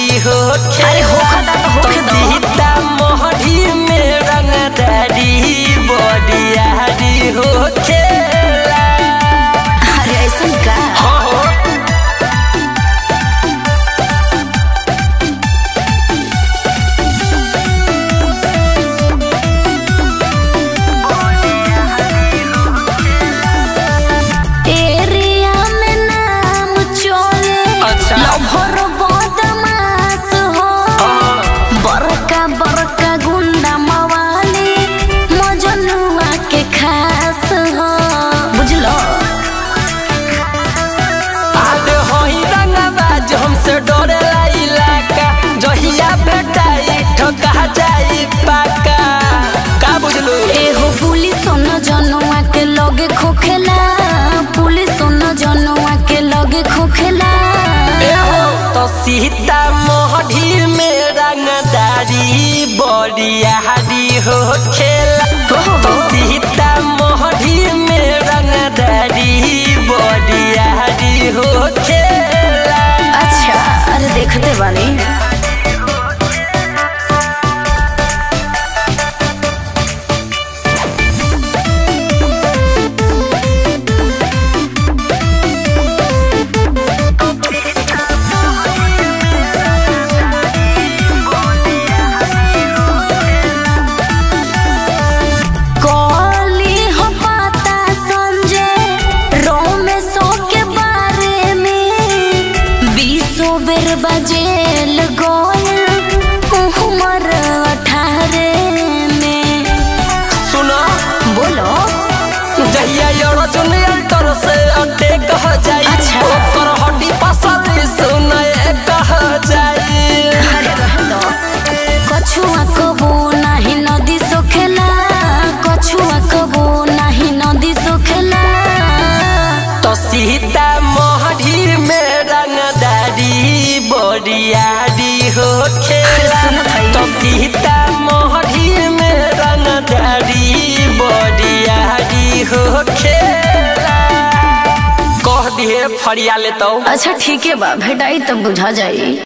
हो अरे होखता तो होखे दो। सीता मोहरी में रंगदारी बरियारी हो खेला अरे ऐसन का हो हो एरिया में नाम चले अच्छा। लभर बदमाश हो बड़का बड़का गुंडा मवाली मजनुआ के खास हो बुझलो आले होई रंगबाज हमसे डरेला इलाका जहिया भेटाई ठका जाई पाका का बुझलू एहो पुलिस न जनुआ के लगे खोखेला पुलिस न जनुआ के लगे खोखेला एहो तो सीता मोहरी में रंगदारी बरियारी हो खेला तो सीता मोहरी में रंगदारी बरियारी हो खेला अच्छा अरे देखते बानी कॉली हो पाता संजय रोमेशो के बारे में बीसो बेर बजेल गोल उमर अठारह में सुना बोलो जहिया अर्जुन अल्टर से अड्डे कह जाई अच्छा। ओकर हड्डी पसली सुनए कह जाई अरे रहलो कछुआ कबो नाही नदी सोखेला कछुआ कबो नाही नदी सोखेला तो सीता मोहरी में रंगदारी बरियारी हो खेला सुनत हई। तो सीता मोहरी में रंगदारी बरियारी हो खेला कह दिए फरिया ले तो अच्छा ठीक है बा भेटाई तब बुझा जाई